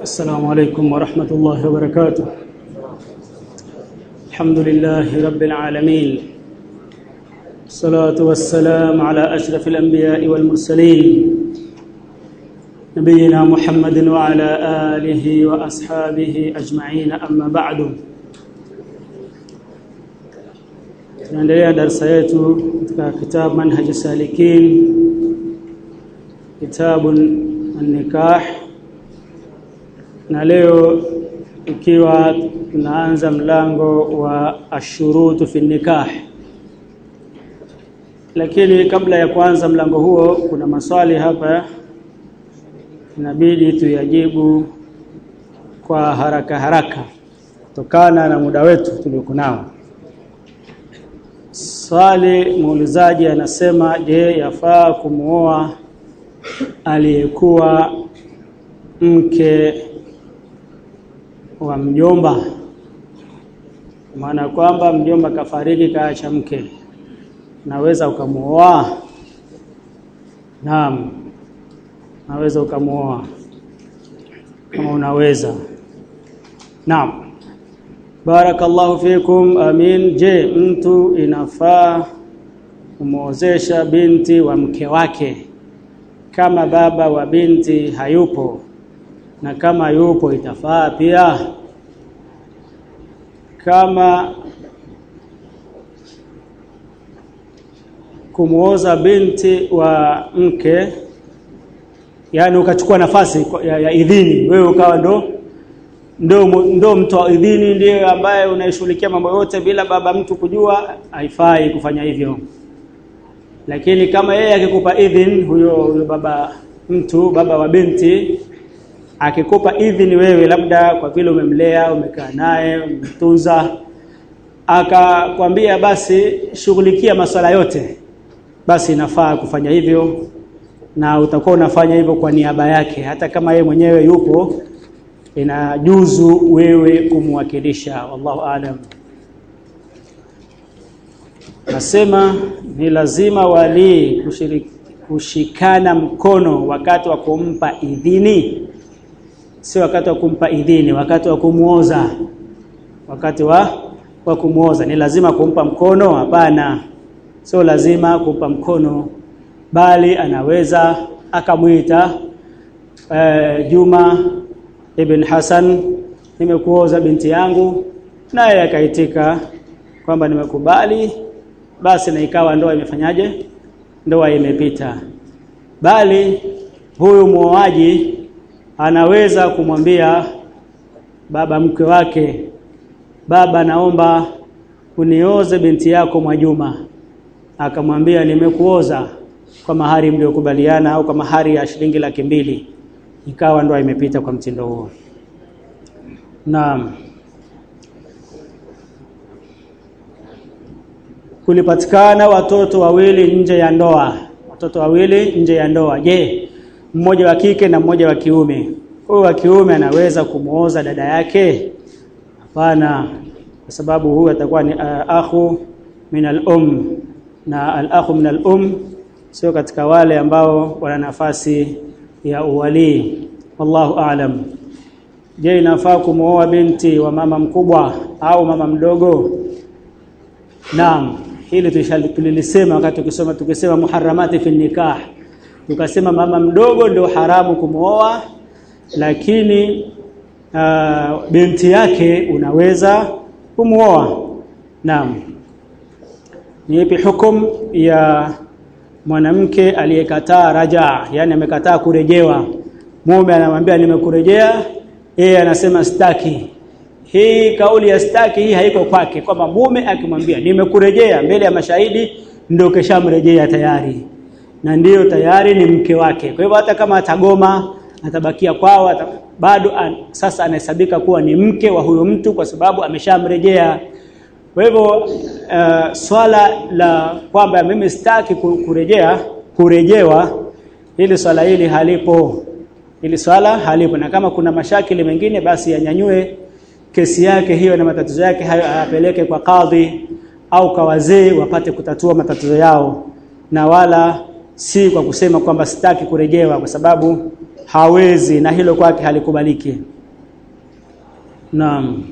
السلام عليكم ورحمة الله وبركاته الحمد لله رب العالمين الصلاة والسلام على أشرف الأنبياء والمرسلين نبينا محمد وعلى آله وأصحابه أجمعين أما بعد tunaendelea darasa yetu katika kitabu manhaj salikin kitabu an-nikah na leo ikiwa tunaanza mlango wa ashurutu fi nikah lakini kabla ya kuanza mlango huo kuna maswali hapa inabidi tuyajibu kwa haraka haraka kutokana na muda wetu tuliokuwa nao swali muulizaji anasema je yafaa kumuoa aliyekuwa mke wa mjomba maana kwamba mjomba kafariki kaacha mke naweza ukamuoa naam naweza ukamuoa kama unaweza naam barakallahu fikum amin je mtu inafaa kumwozesha binti wa mke wake kama baba wa binti hayupo na kama yupo itafaa pia kama kumuoza binti wa mke yani ukachukua nafasi ya, ya idhini wewe ukawa ndo ndo ndo mtu wa idhini ndiye ambaye unaishughulikia mambo yote bila baba mtu kujua haifai kufanya hivyo lakini kama yeye akikupa idhin huyo huyo baba mtu baba wa binti akikupa idhini wewe labda kwa vile umemlea umekaa naye umemtunza akakwambia basi shughulikia masuala yote basi inafaa kufanya hivyo na utakuwa unafanya hivyo kwa niaba yake hata kama yeye mwenyewe yupo inajuzu wewe kumwakilisha wallahu alam nasema ni lazima wali kushikana mkono wakati wa kumpa idhini si wakati wa kumpa idhini wakati wa kumuoza wakati wa wa kumuoza ni lazima kumpa mkono hapana sio lazima kumpa mkono bali anaweza akamwita eh, Juma ibn Hassan nimekuoza binti yangu naye akaitika kwamba nimekubali basi na ikawa ndoa imefanyaje ndoa imepita bali huyu muoaji anaweza kumwambia baba mke wake baba naomba unioze binti yako Mwajuma akamwambia nimekuoza kwa mahari mliokubaliana au kwa mahari ya shilingi laki mbili ikawa ndoa imepita kwa mtindo huo naam kulipatikana watoto wawili nje ya ndoa watoto wawili nje ya ndoa je mmoja wa kike na mmoja wa kiume huyu wa kiume anaweza kumuoza dada yake hapana kwa sababu huyu atakuwa ni uh, akhu min al-um na al-akhu min al-um sio katika wale ambao wana nafasi ya uwali wallahu a'lam je inafaa kumuoa binti wa mama mkubwa au mama mdogo naam hili tulilisema wakati tukisoma tukisema muharramati fi nikah tukasema mama mdogo ndio haramu kumuoa lakini uh, binti yake unaweza kumuoa naam ni ipi hukum ya mwanamke aliyekataa raja yani amekataa kurejewa mume anamwambia nimekurejea yeye anasema staki hii kauli ya staki hii haiko kwake kwamba mume akimwambia nimekurejea mbele ya mashahidi ndio keshamrejea tayari na ndiyo tayari ni mke wake kwa hivyo hata kama atagoma atabakia kwao ata, bado an, sasa anahesabika kuwa ni mke wa huyo mtu kwa sababu ameshamrejea kwa hivyo uh, swala la kwamba mimi sitaki kurejea kurejewa hili swala hili halipo hili swala halipo na kama kuna mashakili mengine basi yanyanyue kesi yake hiyo na matatizo yake hayo ayapeleke kwa kadhi au kwa wazee wapate kutatua matatizo yao na wala si kwa kusema kwamba sitaki kurejewa kwa sababu hawezi na hilo kwake halikubaliki naam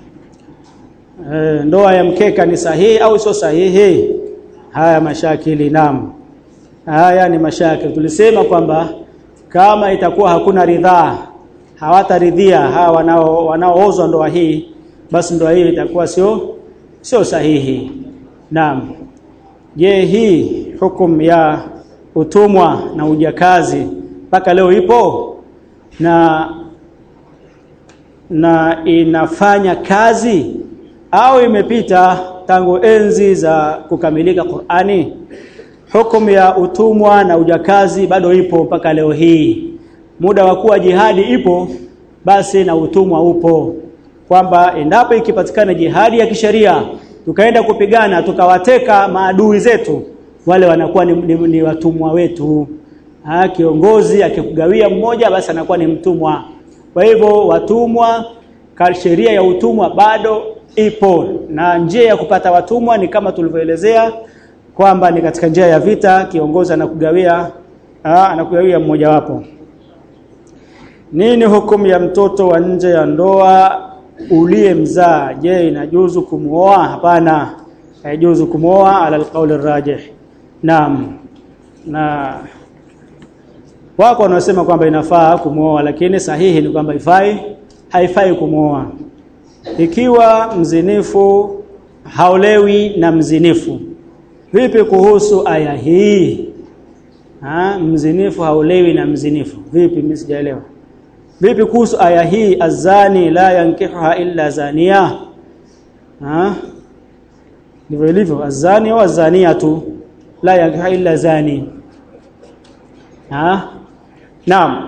e, ndoa ya mkeka ni sahihi au sio sahihi haya mashakili naam haya ni mashakili tulisema kwamba kama itakuwa hakuna ridhaa hawataridhia hawa wanao wanaoozwa ndoa hii basi ndoa hii itakuwa sio sio sahihi naam je hii hukum ya utumwa na ujakazi mpaka leo ipo na na inafanya kazi au imepita tangu enzi za kukamilika Qur'ani hukumu ya utumwa na ujakazi bado ipo mpaka leo hii muda wa kuwa jihadi ipo basi na utumwa upo kwamba endapo ikipatikana jihadi ya kisheria tukaenda kupigana tukawateka maadui zetu wale wanakuwa ni, ni, ni watumwa wetu ha, kiongozi akikugawia mmoja basi anakuwa ni mtumwa kwa hivyo watumwa sheria ya utumwa bado ipo na njia ya kupata watumwa ni kama tulivyoelezea kwamba ni katika njia ya vita kiongozi anakugawia anakugawia mmoja wapo nini hukumu ya mtoto wa nje ya ndoa uliyemzaa je inajuzu kumuoa hapana haijuzu kumuoa ala alqauli rajih naam na wako wanaosema kwamba inafaa kumuoa lakini sahihi ni kwamba ifai haifai kumuoa ikiwa mzinifu haolewi na mzinifu vipi kuhusu aya hii ha mzinifu haolewi na mzinifu vipi mimi sijaelewa vipi kuhusu aya hii azani la yankihuha illa zania ha ndivyo ilivyo azani au azania tu la yankihuha illa zani ha naam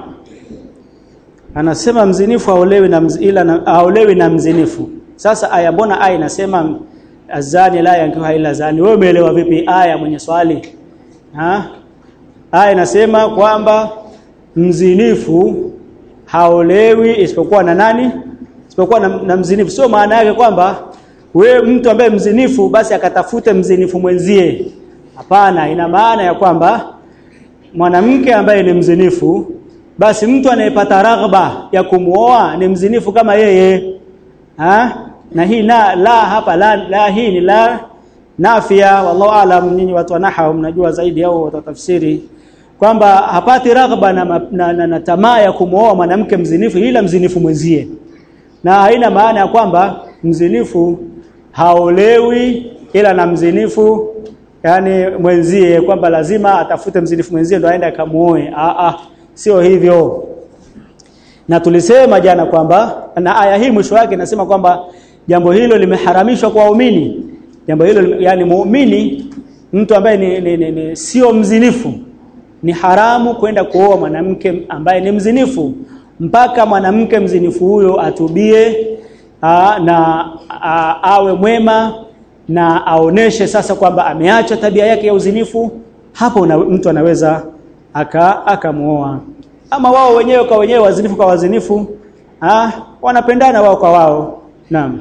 anasema mzinifu haolewi na mz, ila na, haolewi na mzinifu sasa aya mbona aya inasema azani la yankihuha illa zani wewe umeelewa vipi aya mwenye swali ha aya inasema kwamba mzinifu haolewi isipokuwa na nani isipokuwa na, na mzinifu sio maana yake kwamba we mtu ambaye mzinifu basi akatafute mzinifu mwenzie hapana ina maana ya kwamba mwanamke ambaye ni mzinifu basi mtu anayepata raghba ya kumuoa ni mzinifu kama yeye ha? na hii na la hapa la, la hii ni la nafia wallahu alam nyinyi watu wa nahwu mnajua zaidi au watatafsiri kwamba hapati raghba na, na, na, na tamaa ya kumwoa mwanamke mzinifu ila mzinifu mwenzie na haina maana ya kwamba mzinifu haolewi ila na mzinifu yani mwenzie kwamba lazima atafute mzinifu mwenzie ndo aende akamuoe a a sio hivyo na tulisema jana kwamba na aya hii mwisho wake inasema kwamba jambo hilo limeharamishwa kwa waumini jambo hilo yani muumini mtu ambaye ni, ni, ni, ni sio mzinifu ni haramu kwenda kuoa mwanamke ambaye ni mzinifu mpaka mwanamke mzinifu huyo atubie aa, na aa, awe mwema na aoneshe sasa kwamba ameacha tabia yake ya uzinifu hapo na, mtu anaweza aka akamuoa ama wao wenyewe kwa wenyewe wazinifu kwa wazinifu ah wanapendana wao kwa wao naam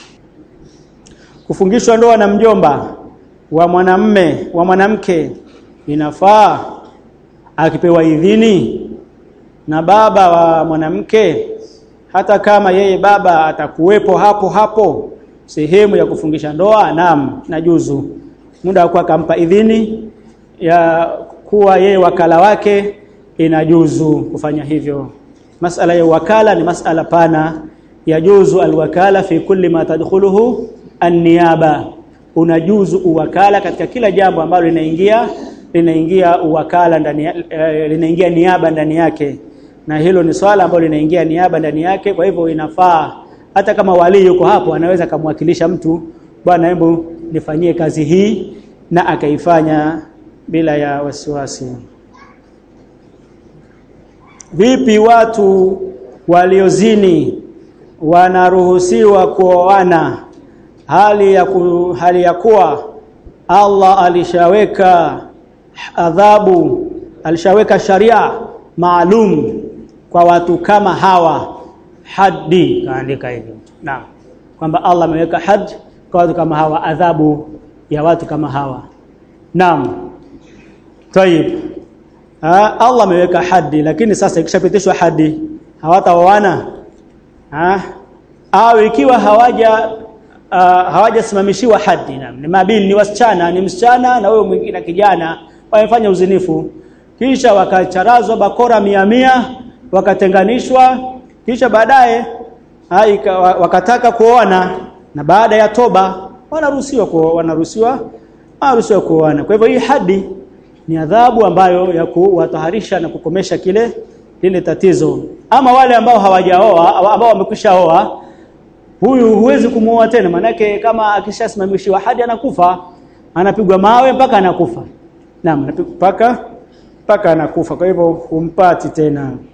kufungishwa ndoa na mjomba wa mwanamme wa mwanamke inafaa akipewa idhini na baba wa mwanamke hata kama yeye baba atakuwepo hapo hapo sehemu ya kufungisha ndoa naam najuzu muda wa akampa idhini ya kuwa yeye wakala wake inajuzu kufanya hivyo masala ya wakala ni masala pana yajuzu alwakala fi kulli ma tadkhuluhu an-niyaba unajuzu uwakala katika kila jambo ambalo linaingia linaingia uwakala ndani eh, linaingia niaba ndani yake na hilo ni swala ambalo linaingia niaba ndani yake kwa hivyo inafaa hata kama wali yuko hapo anaweza kumwakilisha mtu bwana hebu nifanyie kazi hii na akaifanya bila ya wasiwasi vipi watu waliozini wanaruhusiwa kuoana hali ya ku, hali ya kuwa Allah alishaweka adhabu alishaweka sharia maalum kwa watu kama hawa haddi kaandika hivyo naam kwamba Allah ameweka had kwa watu kama hawa adhabu ya watu kama hawa naam طيب ha, Allah ameweka hadi lakini sasa ikishapitishwa hadi hawataoana ha au ikiwa hawaja uh, hawajasimamishiwa hadi na ni mabini ni wasichana ni msichana na wewe mwingine kijana wamefanya uzinifu kisha wakacharazwa bakora mia mia wakatenganishwa kisha baadaye wakataka kuoana na baada ya toba wanaruhusiwa kuoana wanaruhusiwa wanaruhusiwa kuoana kwa hivyo hii hadi ni adhabu ambayo ya kuwataharisha na kukomesha kile lile tatizo ama wale ambao hawajaoa ambao wamekwishaoa huyu huwezi kumuoa tena manake kama akishasimamishiwa hadi anakufa anapigwa mawe mpaka anakufa naam mpaka mpaka anakufa kwa hivyo humpati tena